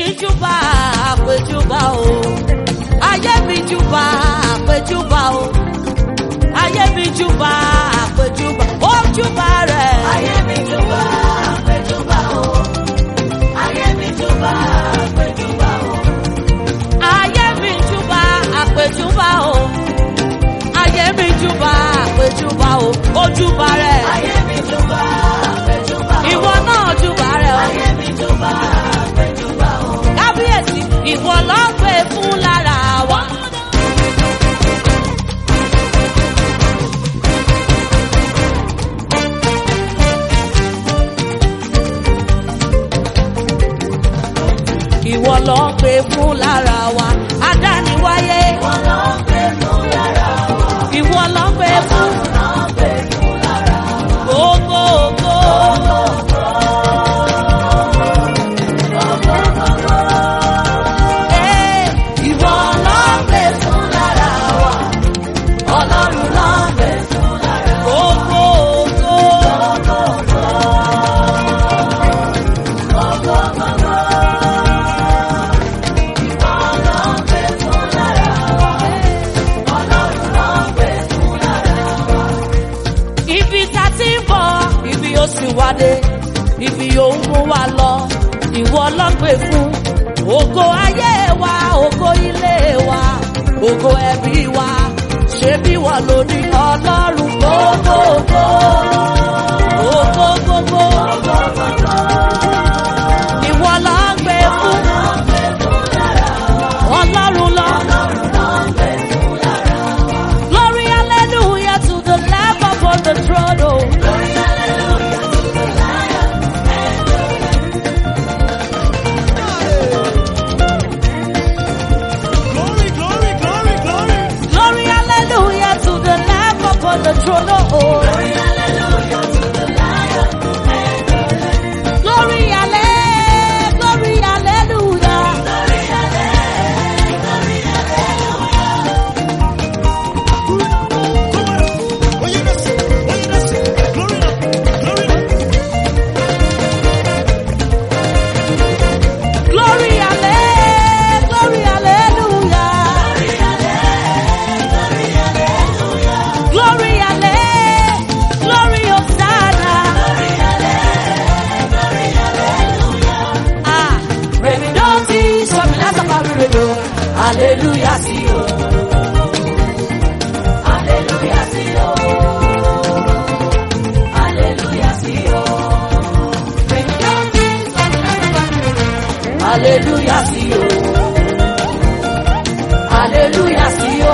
júbà àpèjúbà o ayé mi júbà àpèjúbà o ayé mi júbà àpèjúbà ó júbà rẹ̀. Ayé mi júbà àpèjúbà o. Ayé mi júbà àpèjúbà o. ayé mi júbà àpèjúbà o ayé mi júbà àpèjúbà o ó júbà rẹ̀. Ayé mi júbà àpèjúbà o. ìwọ náà júbà rẹ̀ o. Ayé mi júbà àpèjúbà o. kábíyèsí ìwọ ló ń pè fún lára wa. ìwọ ló ń pè fún lára wa. adániwáyé Wọ́n lọ pé fún lára wa. ìwọ ló ń pè fún Wọ́n lọ pé fún lára wa. gbogbo ògo. Ee, Ìwọ lọ pé fún lára wa. Ọlọ́run lọ pé fún lára wa. gbogbo ògo. ibi tá a ti ń bọ̀ ibi ó sì wá dé ibi yóò mú wa lọ ìwọ lọ́pẹ̀ fún ògo ayé wa ògo ilé wa ògo ẹbí wa ṣé bí wọ́n ló ní ọlọ́run gbogbogbò ògo gbogbo ìwọ lọ́pẹ̀ fún ọlọ́run lọ. Glory, hallelujah to the Lamb upon the throne. Oh. Glory, glory, glory, glory. Glory, hallelujah to the Lamb upon the throne. Oh. Glory, hallelujah, glory, hallelujah. Come on. Oh, yes. Oh, yes. Glory, glory. Glory, hallelujah, glory, hallelujah. Glory, hallelujah, glory, Hosanna. Ah, Remi don ti sọ mi lásàkà rere o. Hallelujah sí o. Hallelujah sí o. Hallelujah sí o. Hallelujah sí o. Hallelujah sí o.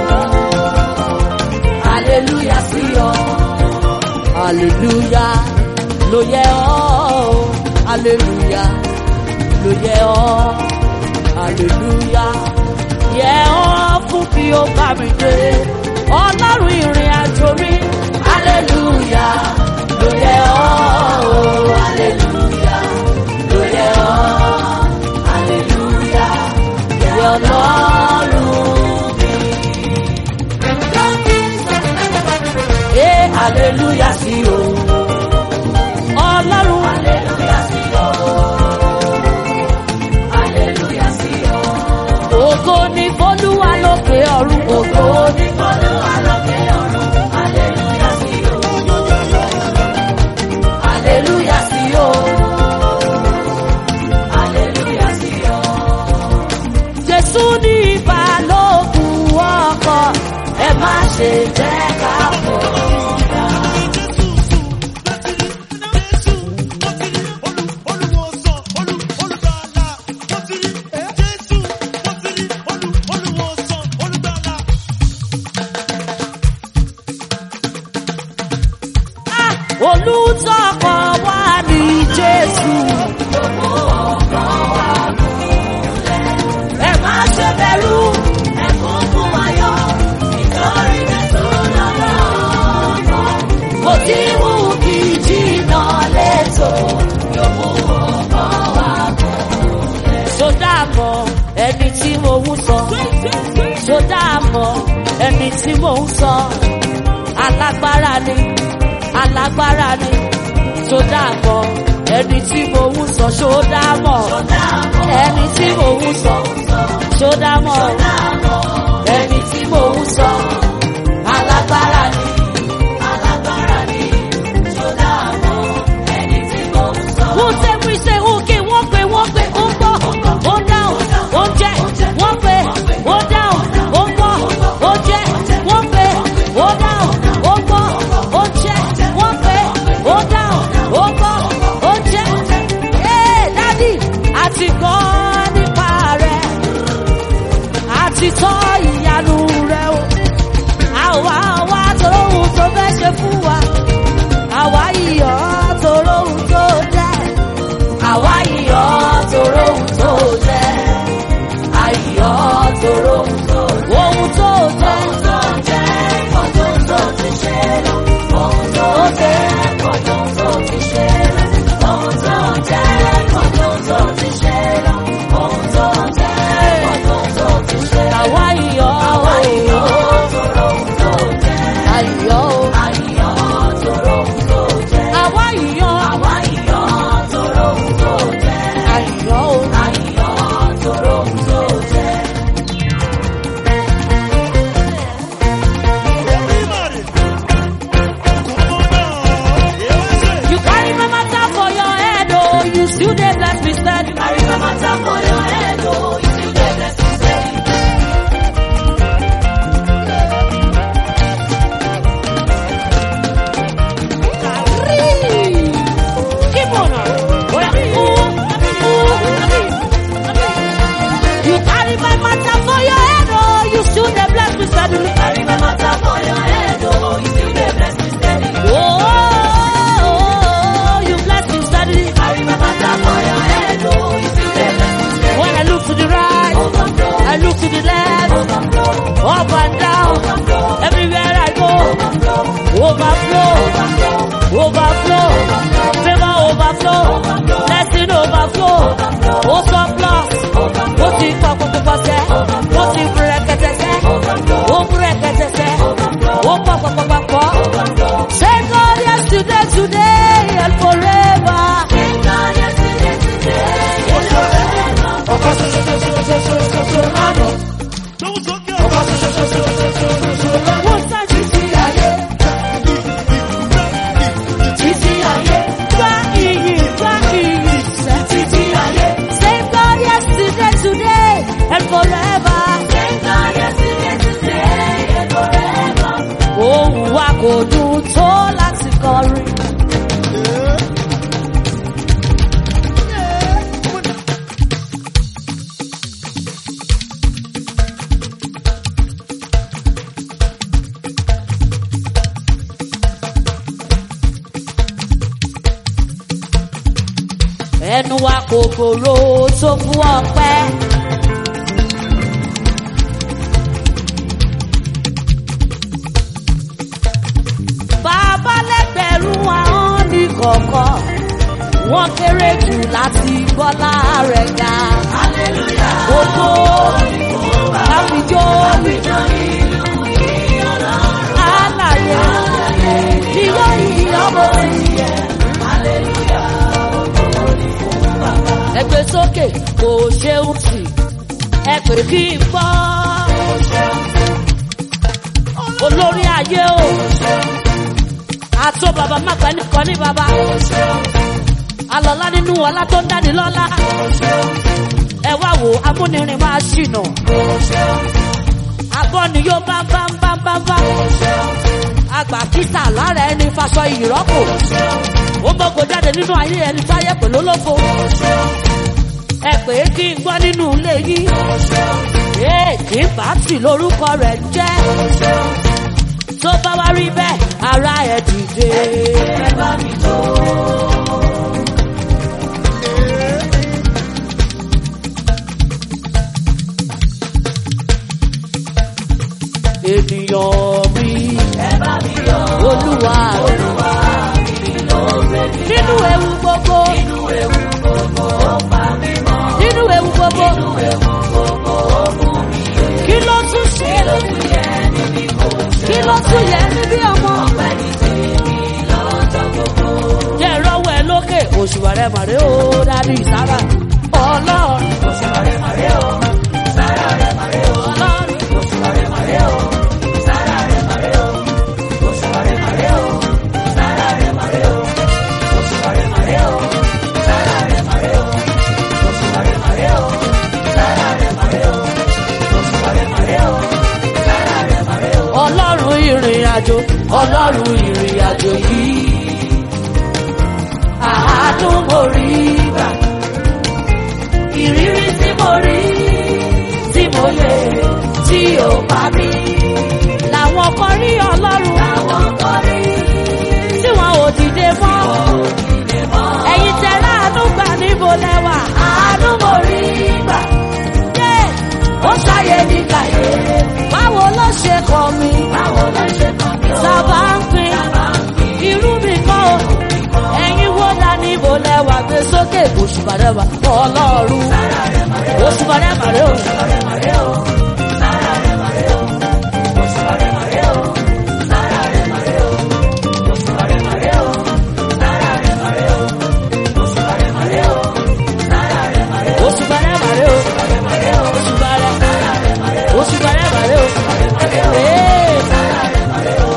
Hallelujah sí o. Hallelujah ló yẹ ọ́. Hallelujah ló yẹ ọ́. Hallelujah yẹ ọ́ fún bí ó bá mi dé. Ọlọ́run ìrìn àjò mi. Hallelujah ló yẹ ọ́. Hallelujah ló yẹ ọ́. Hallelujah yẹ Ọlọ́run mi. Ee hallelujah sí o. Ọlọ́run Hallelujah sí o. Hallelujah sí o. ògo ní f'Olúwa lókè ọ̀run ògo ní. Olúwa lókè ọ̀run. Hallelujah sí o. Hallelujah sí o. Hallelujah sí o. Jésù ní ìbálòpọ̀ ọkọ̀ ẹ má ṣe jẹ́ ká fọ́. Ah, Olùtọ́kọ̀ wá ní Jésù. Ẹ má ṣe bẹ̀rù. Ẹkún fún ayọ̀ nítorí Jésù lọ́dọ̀ ọ̀pọ̀. Kò tí wù kí jìnnà létò. Yóò mú ọkọ̀ wá gùn. Sódà mọ̀ ẹni tí mo ń sọ. Sódà mọ̀ ẹni tí mo ń sọ. Alágbára ni, alágbára ni. Sódà mọ̀ ẹni tí mo ń sọ. Sódà mọ̀ ẹni tó dá mọ́ ẹni tí mò ń sọ alágbára ni Alágbára ni tó dáàbò ẹni tí mo ń sọ. wọ́n tẹ́ wí ṣe òkè wọ́n pè wọ́n pè ó ń bọ̀ ó ń dáhùn ó ń jẹ́ wọ́n pè ó ń dáhùn ó ń bọ̀ ó ń jẹ́ wọ́n pè ó ń dáhùn ó ń bọ̀ ó ń jẹ́ wọ́n pè ó ń dáhùn ó ń bọ̀ ó ń jẹ́. Ee dádì àti gbọ́ nípa rẹ̀ àti tọ́ ìyanu rẹ̀ o àwa àwa tòrò ohun tó fẹ́ ṣe fún wa àwa iyọ̀ tòrò ohun tó jẹ́ àwa iyọ̀ tòrò ohun tó jẹ́ àyọ̀ tòrò ohun tó jẹ́ ohun tó jẹ́ Tó jẹ́ ọdún tó ti ṣe lọ. Ohun tó jẹ́ ọdún tó ti ṣe lọ. Ohun tó jẹ́ ọdún tó ti ṣe lọ. Ohun tó jẹ́ ọdún tó ti ṣe lọ. àwa iyọ̀ Àwa ìyọ̀ tòrò ohun tó jẹ́. àyọ̀ Àyọ̀ tòrò ohun tó jẹ́. àwa iyọ̀ Àwa ìyọ̀ tòrò ohun tó jẹ́. àyọ̀ Àyọ̀ tòrò ohun tó jẹ́. Everybody. Come on now. Here I say. you carry my matter for your head oh you still dey bless me steady. Carry my matter for your head, oh, you still dey bless me steady. Keep on. Oya, ooh, ooh. You carry my matter for your head, oh, you still dey bless me steadily. Carry my matter for your head, oh, you still dey bless me steady. Oh, you bless me steadily. Carry my matter for your head, oh, you still dey bless me steady. When I look to the right, Overflow, I look to the left, overflow, up and down, overflow, everywhere I go, overflow, overflow, overflow, overflow, favor overflow, blessing overflow, ó surplus, ó ti pọ̀ pọ̀pọ̀pọ̀ sẹ́, ó ti búrẹ́kẹ̀tẹ̀ sẹ́, ó búrẹ́kẹ̀tẹ̀ sẹ́, ó pọ̀ pọ̀pọ̀pọ̀. Say God yesterday, today and forever. Thank God yesterday, today, and forever. Ọkọ ṣoṣo ṣoṣo ṣoṣo ṣoṣo lánàá. Tóun sókè ọkọ ṣoṣo ṣoṣo ṣoṣo ṣoṣo lánàá. Wọ́n sá títí ayé, Títí ayé, gbá iyì, gbá iyì sẹ́. títí ayé. Say God yesterday, today and forever. Thank God yesterday, today, and forever. Òun wa kò dùn tó láti kọrin. Ẹnu wa kò gbòòrò tó fún ọpẹ́. Bàbá lẹ́gbẹ̀rún ahọ́n ní kọ̀ọ̀kan. Wọ́n kéré jù láti bọ́lá rẹ̀ ga. Hallelujah. Gbogbo àfijọ́ àlàyé ìwọ yìí ọmọ ìyẹ. Ẹgbẹ́ sókè kò ṣeun tì, ẹ pè kí n gbọ́. Olórí ayé o, àtó bàbá má pẹ́ nìkan ní bàbá. Alọ́lá nínú ọlá tó ń dáni lọ́lá. Ẹ wá wo amúnirin máa ṣìnà. Àgọ́ ni yóò bá bá bá bá bá. Àgbà kíta lára ẹni faṣọ ìrọ́pò. Ó mọ́kò jáde nínú ayé ẹni táyé pẹ̀lú olófo. Ẹ pè é kí n gbọ́ nínú ilé yín. Ee kì í bá tì lórúkọ rẹ̀ jẹ́. Tó bá wá rí bẹ́ẹ̀, ara ẹ̀ dìde. Ẹ bá mi jó. Ènìyàn mi, Ẹ bá mi yọ̀. olúwa rẹ̀. Olúwa mi ló gbé mi Nínú ewu gbogbo, nínú ewu gbogbo, ó pa mí mọ́. nínú ewu gbogbo, Nínú ewu gbogbo, ó mú mi yè. kí ló tún ṣe? Kí ló tún yẹ níbi kò ṣe? Kí ló tún yẹ níbí ọmọ? Ọpẹ́ ní tèmi lọ́jọ́ gbogbo. Jẹ́ ìrọ́wọ́ ẹ lókè, òṣùwà rẹ̀ màrè ó dádì sára. Ọlọ́run Òṣùwà rẹ̀ màrè o, sára àjò ọlọ́run ìrìn àjò yìí àánú mo rí gbà ìrírí tí mo rí tí mo lè tí ò bá mi. làwọn kan rí ọlọ́run Àwọn kan rí tí wọn ò dìde mọ́ òdìdè mọ́. ẹ̀yin tẹ̀lé àánú gbà níbo lẹ́wà Àánú mo rí gbà, yé ó ṣàyè ní kàyé. báwo ló ṣe kọ́ mi Báwo ló ṣe kàn mí o? sábà ń pín Sábà ń pín. irú mi kọ́ o ẹ̀yin wo la níbo lẹ́wà gbé sókè òṣùbàdàbà ọlọ́run Sára rẹ̀ màrẹ́ o, òṣùbàdàbà rẹ o. sára rẹ̀ màrẹ́ o, sára rẹ̀ màrẹ́ o, òṣùwà rẹ̀ màrẹ́ o, sára rẹ̀ màrẹ́ o, òṣùwà rẹ̀ màrẹ́ o, sára rẹ̀ màrẹ́ o, òṣùwà rẹ̀ màrẹ́ o, sára rẹ̀ màrẹ́ o, òṣùbàdàbà rẹ o rẹ̀ màrẹ́ o, òṣùbàdà sára rẹ̀ màrẹ́ o, òṣùbàdàbà rẹ o. rẹ̀ màrẹ́ o, Ee. sára rẹ̀ màrẹ́ o.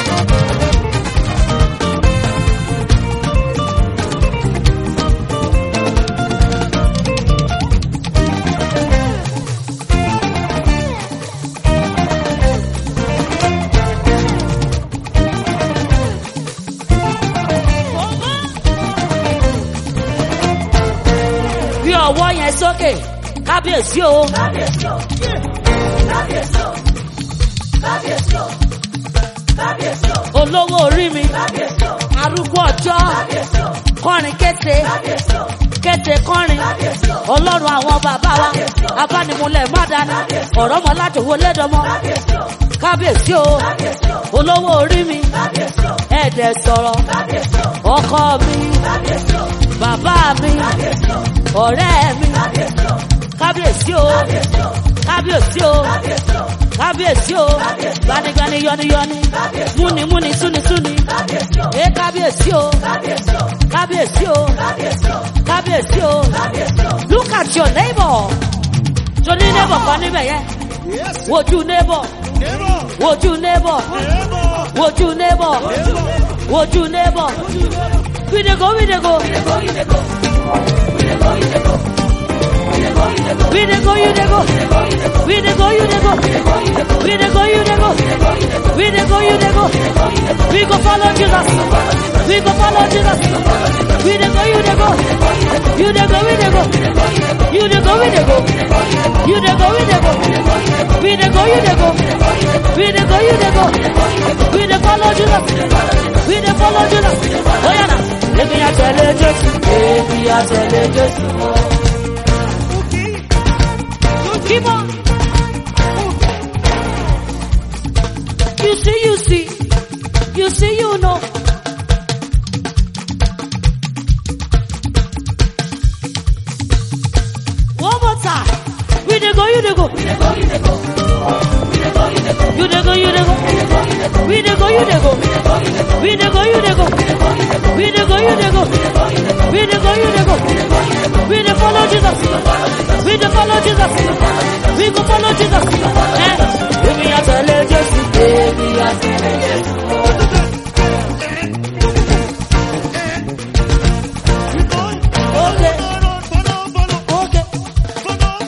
bí ọwọ́ yẹn sókè kábíyèsí o Kábíyèsí o, kábíyèsí o, kábíyèsí o, kábíyèsí o, olówó orí mi kábíyèsí o, arúgbó ọjọ́ kábíyèsí o, kọrin kété kábíyèsí o, kété kọrin kábíyèsí o, ọlọ́run àwọn bàbá wa abánimúlẹ̀ mádàní ọ̀rọ̀ mọ́ ládòwó lẹ́dọ̀mọ́ kábíyèsí o, kábíyèsí o kábíyèsí o, olówó orí mi kábíyèsí o, ẹ̀ẹ́dẹ̀ sọ̀rọ̀ kábíyèsí o, ọkọ mi kábíyèsí o, bàbá mi kábíyèsí o, ọ̀rẹ́ mi kábíyèsí o, kábíyèsí o kábíyèsí o, kábíyèsí o kábíyèsí o, kábíyèsí o gbanigbani yọniyọni múnimúni súnisúni kábíyèsí o, ẹ kábíyèsí o kábíyèsí o, kábíyèsí o kábíyèsí o, kábíyèsí o kábíyèsí o. look at your neighbor tó ní neighbor kan níbẹ̀ yẹn wojú neighbor wojú neighbor wojú neighbor wojú neighbor we dey go we dey go we dey go you dey go we dey go you dey go we dey go you dey go we dey go you dey go we go follow jesus we go follow jesus we dey go you dey go you dey go we dey go you dey go we dey go you dey go we dey go we dey go you dey go we dey go you dey go we dey follow jesus we dey follow jesus oya na èmi àtẹ̀lé jésù èmi àtẹ̀lé jésù. Keep on. You see, you see, you see, you know. One more time. We dey go, you dey go. You dey go, you dey go. You dey go, you dey go. We dey go, you dey go. We dey go, you dey go. We dey go, you dey go. We dey go, you dey go. We dey follow Jesus. We dey follow Jesus. We go follow Jesus. Eh? Èmi àtẹ̀lé Jésù. Èmi àtẹ̀lé Jésù. Okay, okay.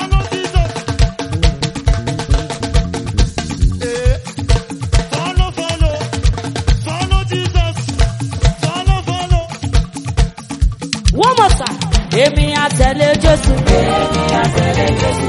One more time. Èmi àtẹ̀lé Jésù. Èmi àtẹ̀lé Jésù.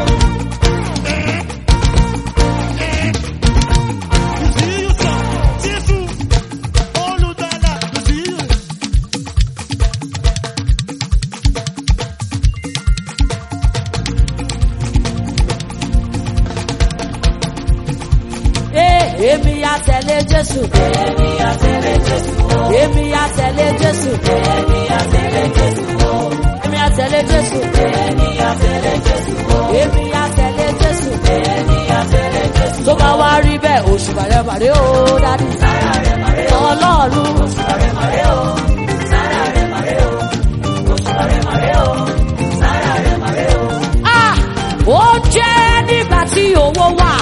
Ee, Èmi àtẹ̀lé Jésù. Èmi àtẹ̀lé Jésù. Èmi àtẹ̀lé Jésù. Èmi àtẹ̀lé Jésù. Èmi àtẹ̀lé Jésù. Èmi àtẹ̀lé Jésù. Èmi àtẹ̀lé Jésù. Èmi àtẹ̀lé Jésù. Tó bá wá rí bẹ́ẹ̀, oṣù bàrẹ̀ bàrẹ̀ ó dádì. Sára rẹ̀ bàrẹ̀ ó. Ọlọ́run. Oṣù bàrẹ̀ bàrẹ̀ ó. Sára rẹ̀ bàrẹ̀ ó. Oṣù bàrẹ̀ bàrẹ̀ ó. Sára rẹ̀ bàrẹ̀ ó. Ah! Ó jẹ́ nígbà tí owó wà.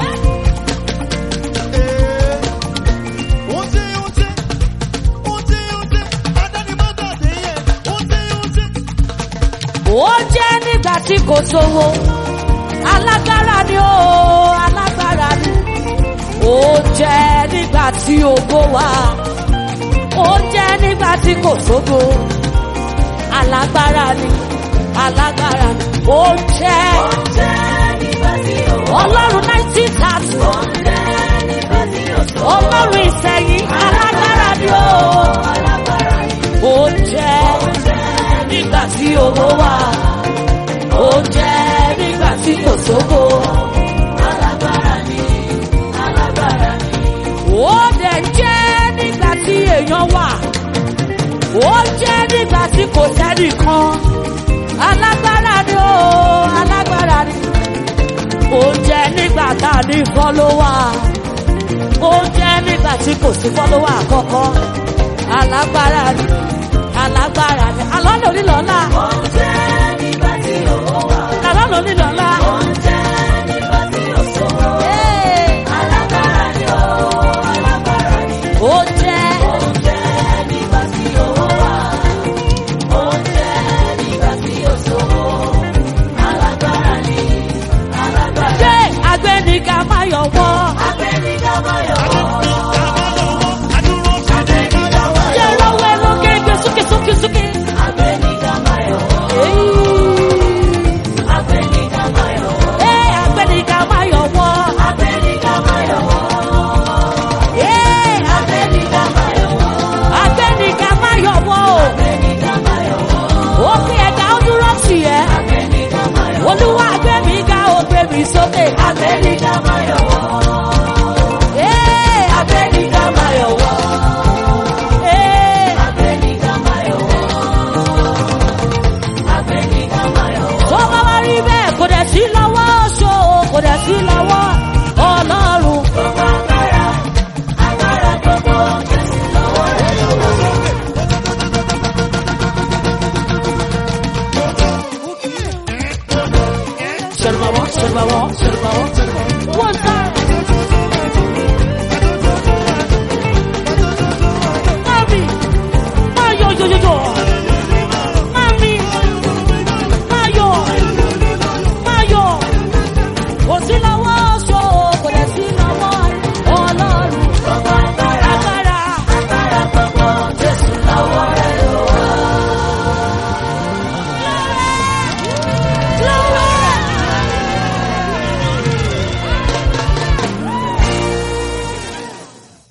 ó jẹ́ nígbà tí kò sówó alágbára ni ó alágbára ni ó ó jẹ́ nígbà tí ògo wà ó jẹ́ nígbà tí kò sógo alágbára ni alágbára ni ó jẹ́ ọlọ́run nineteen thirty ọlọ́run ìsẹ̀yìn alágbára ni ó ó jẹ́ nígbà tí owó wà ó jẹ́ nígbà tí kò sóko ó dẹ̀ jẹ́ nígbà tí èèyàn wà ó jẹ́ nígbà tí kò sẹ́nìkan alágbára ni ó alágbára ni ó jẹ́ nígbà tá a ní fọ́lọ́wà ó jẹ́ nígbà tí kò sí fọ́lọ́wà àkọ́kọ́ alágbára ni alágbára ni alọ́nà onílọ́lá alọ́nà onílọ́lá. Hey! ó jẹ́ ṣé agbẹ́nìkà máa yọ̀ wọ́ ṣé lọ́wọ́ ẹ̀rọ kéèké súnkè súnkè súnkè. Èyí. Ee, agbẹ́nìkà máa yọ̀ wọ́. Ee, agbẹ́nìkà máa yọ̀ wọ́ o. Ó pín ẹ̀dá ó dúró tì ẹ́. Olúwa agbẹ́mi ga ó gbé mi sókè. Agbẹ́nìkà máa yọ̀ wọ́. Ee, agbẹ́nìkà máa yọ̀ wọ́. Ee, tó bá wá rí bẹ́ẹ̀ kò dẹ̀ sí lọ́wọ́ ṣó o, kò dẹ̀ sí lọ́wọ́ Ọlọ́run. Ṣẹ̀rùbàwọ́, ṣẹ̀rùbàwọ́, ṣẹ̀rùbàwọ́. Wọ́n sá. Mami, máa yọ yọyọyọ. Mami, máa yọ. Máa yọ. Kò sí lọ́wọ́ ṣó o, kò dẹ̀ sí lọ́wọ́.